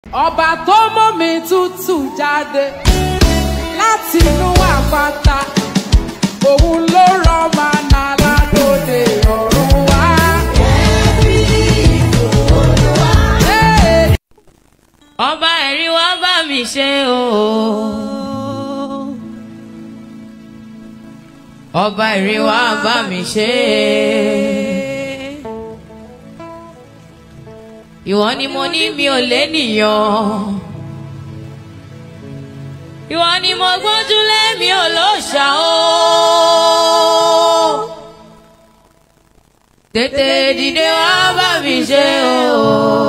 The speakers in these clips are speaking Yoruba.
ọba tó mú mi tútù jáde láti inú àpáta òun ló rọ màná ládòde ọ̀run wá. Hey! ọba ẹ̀rí wá bá mi ṣe o. ọba ẹ̀rí wá bá mi ṣe. ìwọ ni mo ní mi ò lénìyàn. ìwọ ni mo gbójúlé mi ò lóṣà o. tètè dìde wá bá mi ṣe o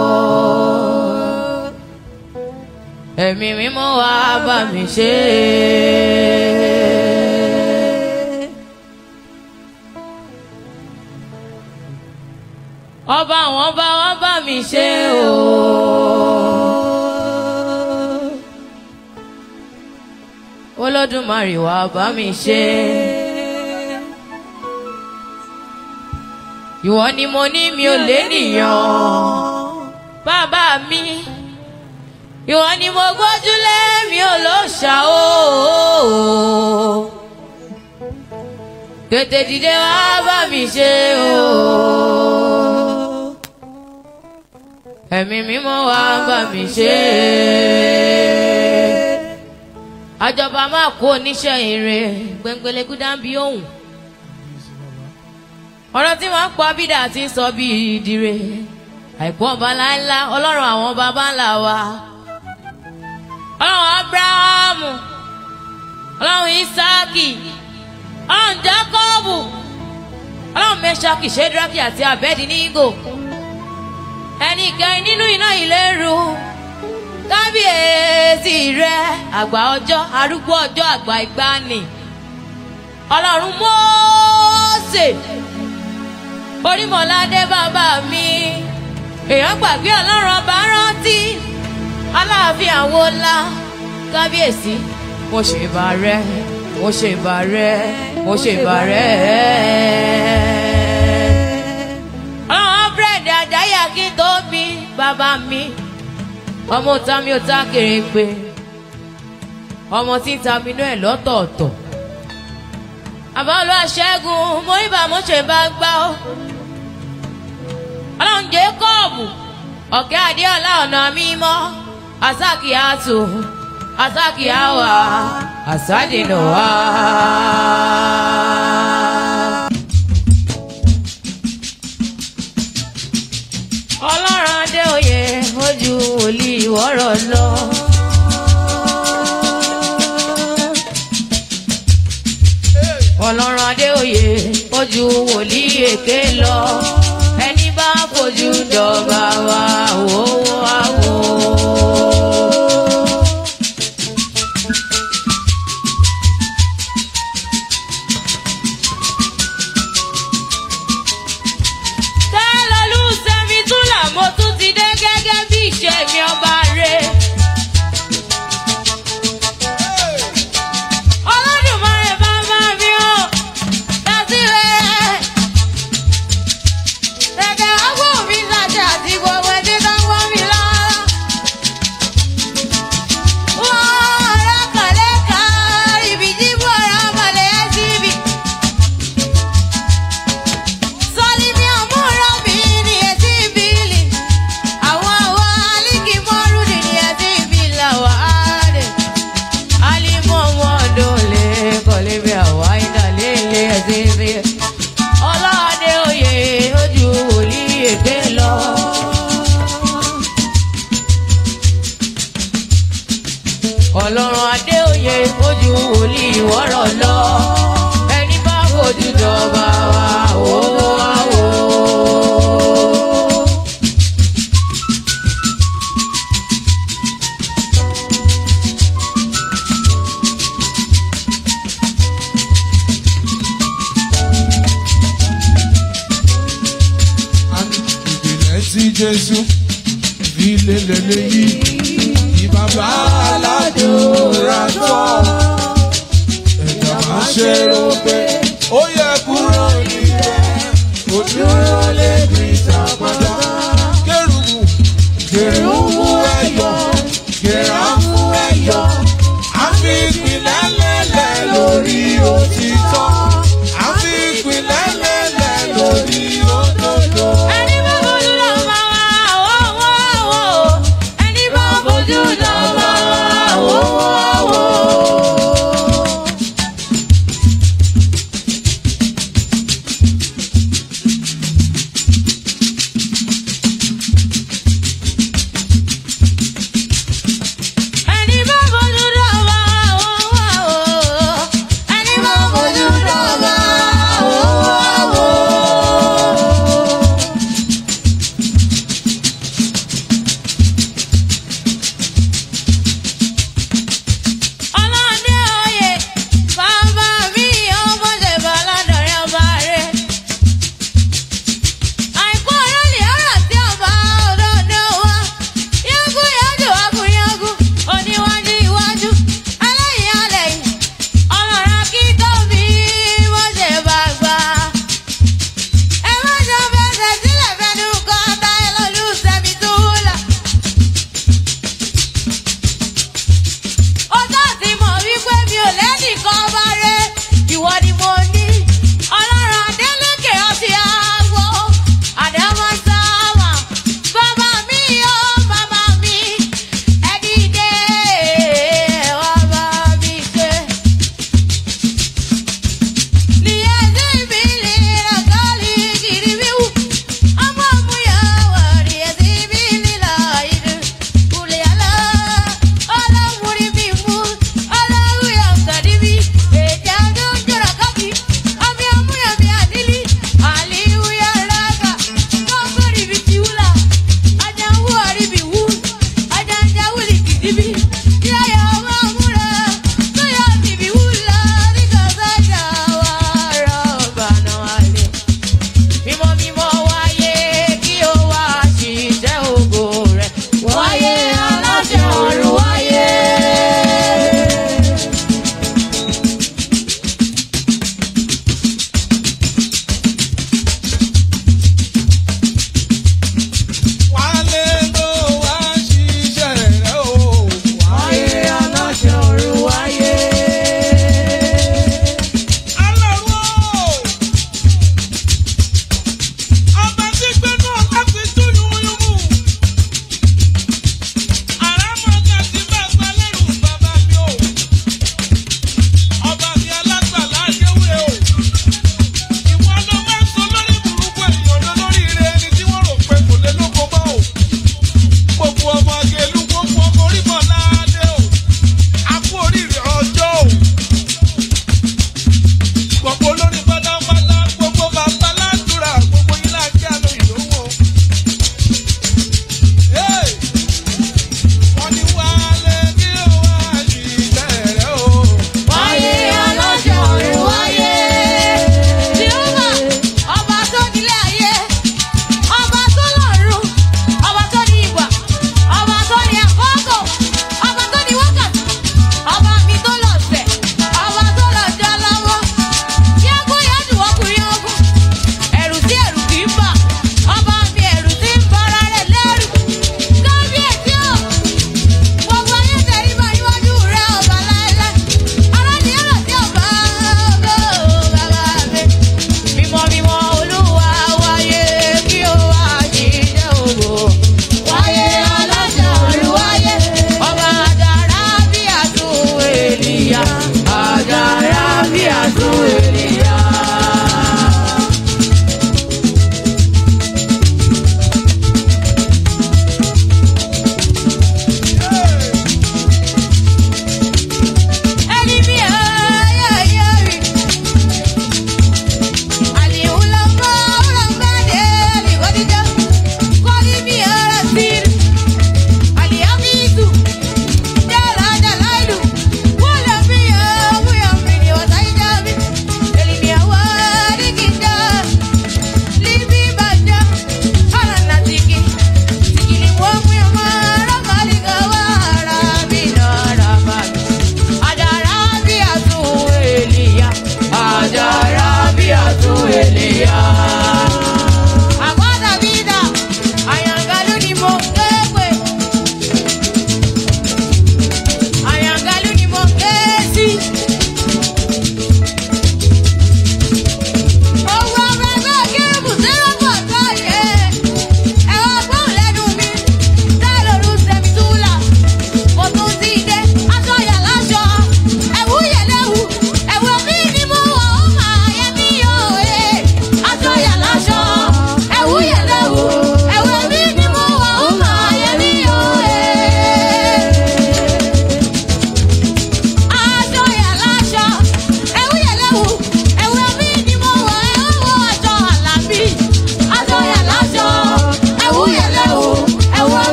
ẹ̀mí mímọ́ wá bá mi ṣe. ọba àwọn ọba wá bá mi ṣe o. olódùmarè wá bá mi ṣe. ìwọ ni mo ní mi ò lénìyàn bàbá mi ìwọ ni mo gbójúlé mi ò ló ṣà o. tètè dìde wá bá mi ṣe o. ẹ̀mí mímọ́ wá bá mi ṣe. àjọba máa kó oníṣẹ́ ire gbẹngbẹlẹ́kú dábí òun. ọ̀rọ̀ tí wọ́n ń pa bídà ti ń sọ bí ìdíre àìkú ọba láńlá ọlọ́run àwọn baba ńlá wa ọlọ́run abrahamu ọlọ́run isaki ọlọ́run jacobu ọlọ́run meshaki shedraki àti abedinigo ẹni ìkẹrin nínú iná ìléru kábíyèsí rẹ àgbà ọjọ́ arúgbó ọjọ́ àgbà ìgbàanì ọlọ́run mósè orímọ̀ládé bàbá mi èèyàn gbàgbé ọlọ́run ọba rántí aláàfin àwọn ńlá kábíyèsí mo ṣe ìbà rẹ mo ṣe ìbà rẹ mo ṣe ìbà rẹ. ọlọ́run búrẹ́dì àjáyà kí n tó bí bàbá mi ọmọ ta mi ò ta kéré pé ọmọ tí ń ta mi inú ẹ̀ lọ́tọ̀ọ̀tọ̀ àbá olúwa ṣẹ́gun mo rí bá mo ṣe bá gbá ó ọlọ́run jẹ́kọ́ọ̀bù ọ̀kẹ́ adéọlá ọ̀nà mímọ́ asakiatu asakiawa asadinowa. ọlọ́run adéoyè ojú wòlíì wọ́rọ̀ lọ. ọlọ́run adéoyè ojú wòlíì èké lọ ẹni bá fojú dọ̀gba wa wò wá wò. tẹ́lọ̀lù sẹ́mi túlà mo tún ti dé gẹ́gẹ́ bí ìṣe mi ọba rẹ̀. Olódùmarè bàbá mi ò dásí rẹ̀. Ẹ̀gẹ̀ ọgbọ́n mi ṣàṣà àti gbogbo ẹbí tó ń wọ́n mi lọ. Wọ́n ọ̀rọ̀ kọ̀lé kan ibi tí mo rà mọ̀lẹ́ síbi. Sọ́lí mi àmúrò mi ní etí ìbílì. Àwọn àwọn alíkì mọ́rùdì ní etí ìbílì àwọn àádé. Alimọ̀ wọn dole kọ́lé bí àwa ìdálélé etí ìbílì. Ọlọ́dẹ oyè ojú wòlíì èké lọ. Ọlọ́run Adéoyè ojú wòlíì wọ́rọ̀ lọ. Ẹni bá fojú jọba wa wò wá wò. ìpìlẹ̀ tí jésù fi lélẹ̀ léyìí ní bàbá aládùúrà tọ́ ẹ̀dá máa ṣe rò pé ó yẹ kúrò níbẹ̀ kò dúró lé bí ìtàpadà kérubù kérubù ẹ̀yọ̀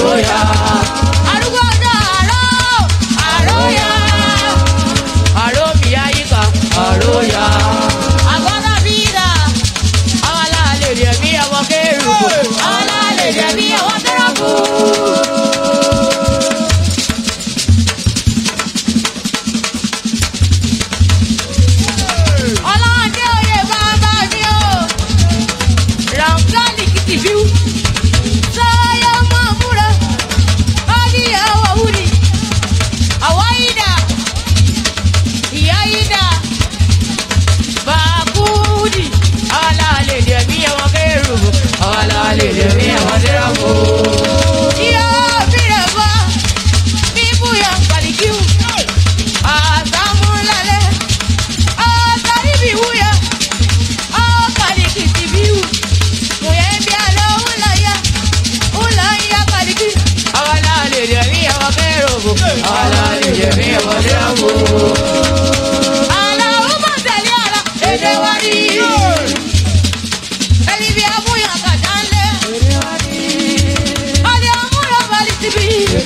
àróyá. arúgbó ọjọ́ àró àróyá. àró mi ayíká àróyá. àgbọ̀dọ̀ bí dà àwọn aláàlẹ̀ rẹ̀ bí ọmọ kẹrù. àwọn aláàlẹ̀ rẹ̀ bí ọmọ tẹ́rọ̀kù. ọlọ́dẹ oyè bàbá mi o ràǹkálì kìtì bíu sọ́yọ́ mọ́ múra ọ́díyà wà wúri àwọ̀ ìdá ìyá ìdá bàkúdì ọ̀làlẹ̀ dẹ̀mí ẹ̀wọ̀n kẹrù ọ̀làlẹ̀ dẹ̀mí ẹ̀wọ̀n dẹ́rọ̀kù. ìyá bìrẹ̀ bọ́ bíbú yà kàlíkìú àtàmúlálẹ̀ àtàríbìwúyà àkàlíkìtìbíù mùyẹ́bí àlọ́ ńláyà ńláyà kàlíkì. àwàlà lè dẹ̀ mí ẹ̀wọ̀n kẹ́rọ̀bù àwàlà lè dẹ̀ mí ẹ̀wọ̀n dẹ́rọ̀bù. àlà ó mọ̀ tẹ̀lé àlà èdè wa ni. ẹni bí amúyàn kàdá ńlẹ̀. ọdẹ amúyàn balẹ̀ síbi.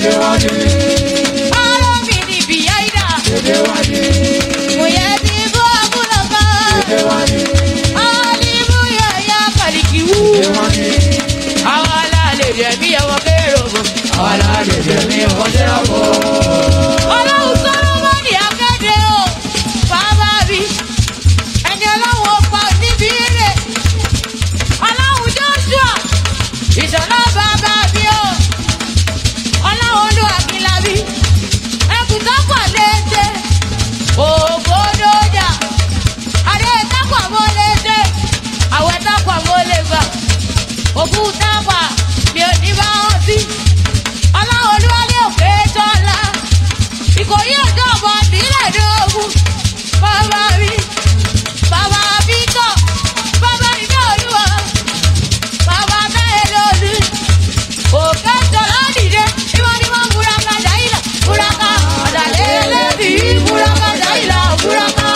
àlọ́ mi ni bìyà ìdá. mùyẹ́bí bọ́ àbúlọ̀ kan. Alimuya ya kalikiwu. Àwọn aláàlẹ̀ rẹ̀ bí ẹwọ́n kéròbó. Àwọn aláàlẹ̀ rẹ̀ bí ẹwọ́n kéròbó. Ọlọ́run Sọ́lọ́mọ́nì akéde o, bàbá mi. Ẹni ọlọ́run ọ̀pá níbi eré. Ọlọ́run Joshua, ìṣọ̀lá bàbá mi o. Ọlọ́run Olúwakílábí, ẹkùn tó pọ̀ léde. Ògbódójà adé takwa mọlẹsẹ àwẹ takwa mọlẹfà òkú takwa mi ò ní bá wọn sí ọlọ́run olúwalé òkè tọ́lá ìkòyí ọjọ́ ọmọ nílẹ̀ dógún bàbá mi bàbá bíkọ́ bàbá ìdá olúwa bàbá táyé lólu òkè tọ́lá dìde ìwọ́n ni wọ́n múraka dáìlà múraka ọ̀dàlẹ́ ẹlẹ́bí múraka dáìlà múraka.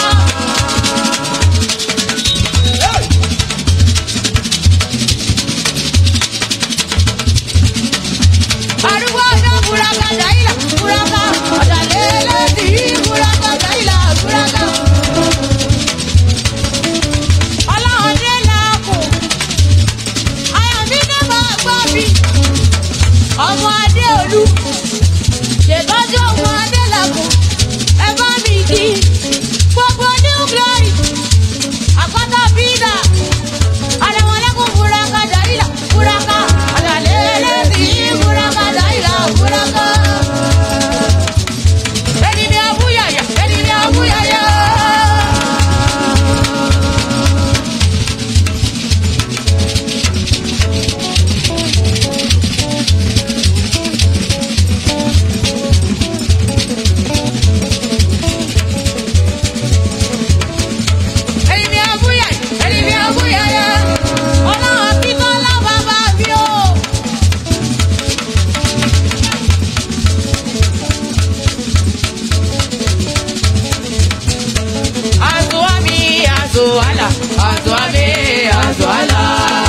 Arúgbó ọjọ́ buraka dáìlà buraka ọ̀dàlẹ̀ ẹlẹ́dì buraka dáìlà buraka. Ọlọ́ọ̀dẹ làákù, Ayọ̀mídé máa gbọ́ mi. Ọmọ Adéolú, ṣètọ́jú ọmọ Adé làkù, ẹ bá mi kí. Gbogbo New Glory, àkọ́tà bídà. Àdàmọ̀lẹ́kùn buraka dáìlà buraka ọ̀dàlẹ̀ ẹlẹ́dì buraka dáìlà buraka. Ẹni ni abúyàyà, ẹni ni abúyàyà. Ẹni ni abúyàyà, ẹni ni abúyàyà. Ọlọ́run kíkọ́ lábàbà mi o. Azuami, azuala, azuami, azuala.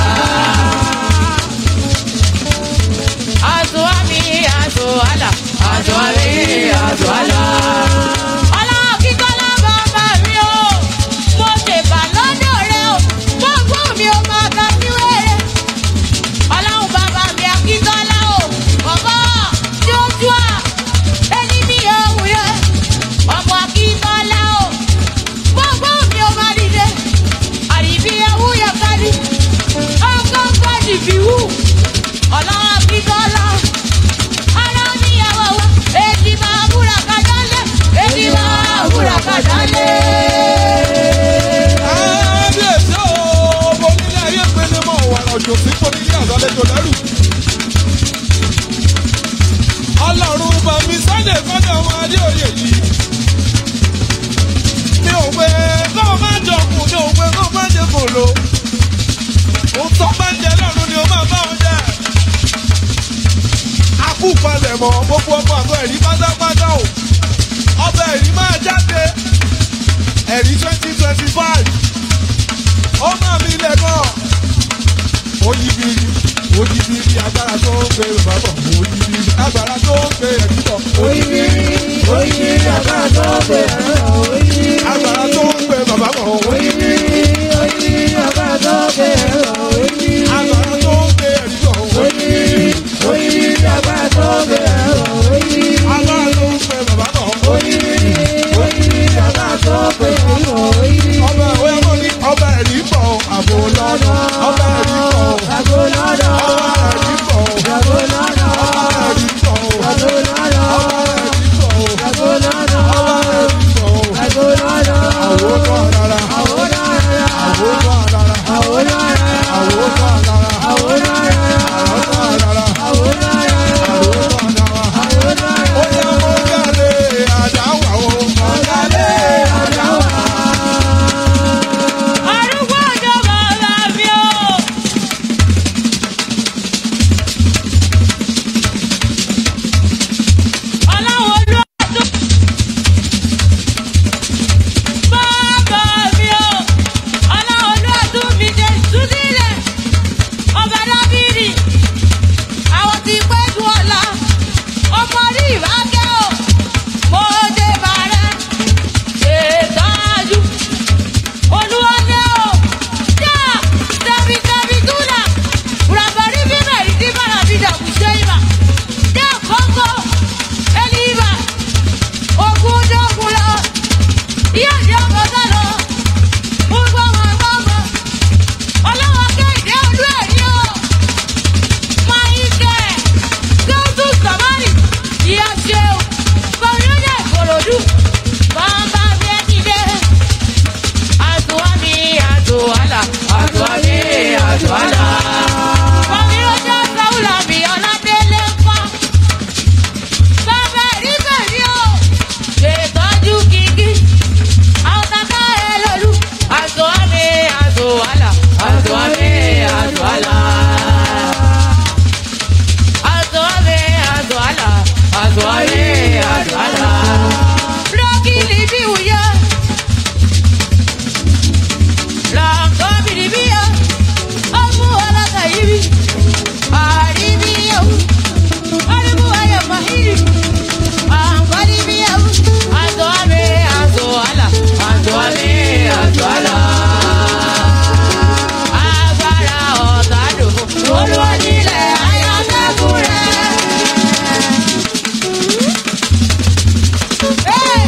Azuami, azuala, azuami, azuala. Ọlọ́run kíkọ́ lábàbà mi o. Mo ṣèbà lọ́dọ̀ rẹ o. Gbogbo mi ò máa ga sí wẹ́rẹ́. Ọlọ́run bàbá mi Akíntọ́lá o. Bàbá Joshua. Ẹni mi ò wúyẹ. Ọmọ Akíntọ́lá o. Gbogbo mi ò máa dìde. Àdìbí ewu yẹ kárí. Ọkọ̀ káàdì fi wù. Ọlọ́run Akíntọ́lá. Ara níyàwó wa. Èdè máa búra kájà lé. Èdè máa búra kájà lé. kábíyèsí o mo nílé ayé pélé mọ ọ̀wàrà òjò sí kò nílé àgbàlejò lẹ́rù. ọlọ́run bá mi sọ́dẹ̀ sọ́dẹ̀ ọmọ adé òye yìí. mi ò pé kó o má jọ kù mi ò pé kó o má jẹ kò lo. òun tó bá ń jẹ lọ́run ni o máa bá wọn jẹ. akú palẹ̀ mọ́ gbogbo ọmọ àgọ́ ẹ̀rí pátápátá o. ọbẹ̀ ẹ̀rí máa jáde ẹ̀rí twenty twenty five ó máa mi ilẹ̀ gan ó yí biri Òjìbìrì agbára tó ń gbé bàbá bọ̀. Òjìbìrì agbára tó ń gbé ẹ̀rí bọ̀. Oyinbiri, oyinbiri, agbára tó ń gbé ẹ̀rọ. Oyinbiri, Agbára tó ń gbé bàbá bọ̀. oyinbiri, oyinbiri, agbára tó ń gbé ẹ̀rọ. Oyinbiri, Agbára tó ń gbé ẹ̀rí bọ̀. oyinbiri, oyinbiri, agbára tó ń gbé ẹ̀rọ. Oyinbiri, Agbára tó ń gbé bàbá bọ̀. oyinbiri, oyinbiri, agbára tó ń gbé ẹ̀rọ. Oyinbiri, Ọba ìwé mọ́ ní ọba ẹ̀rí bọ̀. Àbò lọ́dọ̀. Ọba ẹ̀rí bọ̀. àgbo lọ́dọ̀, Ọba ẹ̀rí bọ̀. àgbo lọ́dọ̀, Ọba ẹ̀rí bọ̀. àgbo lọ́dọ̀, Ọba ẹ̀rí bọ̀. àgbo lọ́dọ̀, Ọba ẹ̀rí bọ̀. àgbo lọ́dọ̀. Àwo náà rárá. Àwo náà, Àwo náà rárá. àwo náà, Àwo náà rárá. àwo náà, Àwo náà rárá. àwo náà. Àwo náà rárá. Ó yẹ kó jáde àdáwà o. Ọ̀dàlẹ̀ àdáwà. Arúgbó ọjọ́ bàbá mi o. Ọlọ́run olú ọdún. Bàbá mi o. Ọlọ́run olú ọdún mi dé ìtúsílẹ̀. Ọba Dábìrì. Àwọn ti pẹ́ ju ọ̀la. Ọmọ rí ìbákẹ́ o. Mo dé bàrẹ́. Ṣètọ́jú olúwalé o yá tẹbi tẹbi túnà ràbàrí bíbẹ ìdí bàrà bí dàkú sẹyìnbà yá kókó ẹlíbà ogun dógun lọ yá ìdí ọkọ tó lọ gbogbo wọn gbogbo ọlọ́wọ́ kéde olú ẹ̀rí o máa ń kẹ́ ẹ̀ tóńtù sàmárì ìyá ṣeun kọ́ńyọ́nyà ìkòròdú bàbá mi ẹ̀ dìde atuwami atuwala atuwami atuwala. Mọ̀mí ọjọ́ sáwùlà mi ọ̀nàdélé pa. Bàbá ẹ̀rí bẹ̀rí o, ṣètọ́jú kíkí. Àwọn kàkà ẹ̀ lọ́lú. Atuwami atuwala atuwami atuwala. Atuwami atuwala atuwami atuwala. Lọ́kìlì bí wùyọ́. Langobiribia, amu alaka ibi, aribia, aribu aya mahiri, angwaribia, azo ame, azo ala, azo ame, azo ala. Agbára ọ̀tá dòfo, olúwa nílẹ̀ ayọ̀dẹ́kùn rẹ̀. Hey!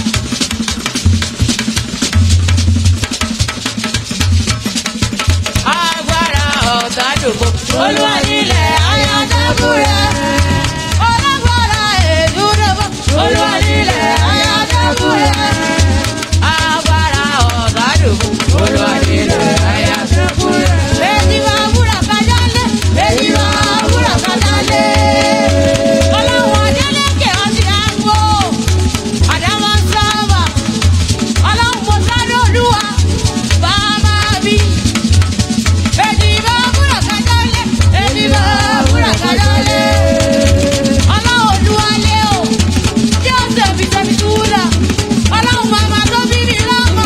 agbára ọ̀tá dògbò. olúwa nílẹ̀ ayọ̀dẹ́kùn rẹ̀. ọlọ́gbọ́ra èdúrógbò. olúwa nílẹ̀ ayọ̀dẹ́kùn rẹ̀. agbára ọ̀tá dògbò. olúwa nílẹ̀ ayọ̀dẹ́kùn rẹ̀. èyí máa wúrà kájà lé. èyí máa wúrà kájà lé. ọlọ́run adélèké ọtí àgbo. àdámọ́ sábà. ọlọ́run mo sáré olúwa. bàbá mi. Èdìbò wúrà kájọ́lé, èdìbò wúrà kájọ́lé. Ọlọ́run olúwalé o, tí ó tẹ̀bi tẹ̀bi túwúlà. Ọlọ́run màmá tó bí mi lọ́mọ.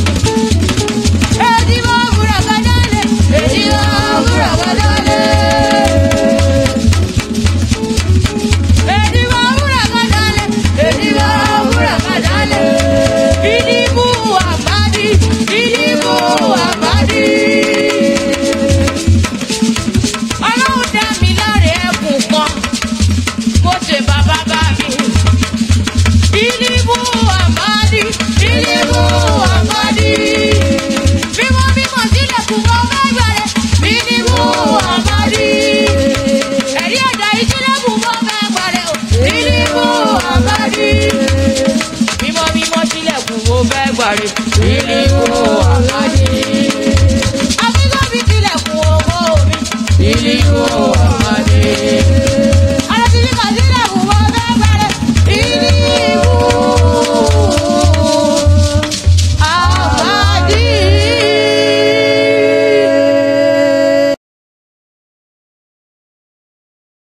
Èdìbò wúrà kájọ́lé, èdìbò wúrà kájọ́lé. Èdìbò wúrà kájọ́lé, èdìbò wúrà kájọ́lé. Ìdìbò àbádí, ìdìbò àbádí ọlọ́run dá mi láre ẹkùn kan mo ṣe bàbá bá mi. ìdìbò àmàdí ìdìbò àmàdí. bímọ bímọ sílẹ̀kùn wọn fẹ́ gbàrẹ̀ ìdìbò àmàdí. ẹ̀rí ẹ̀dá ìsílẹ̀kùn wọn fẹ́ gbàrẹ̀ ìdìbò àmàdí. bímọ bímọ sílẹ̀kùn wọn fẹ́ gbàrẹ̀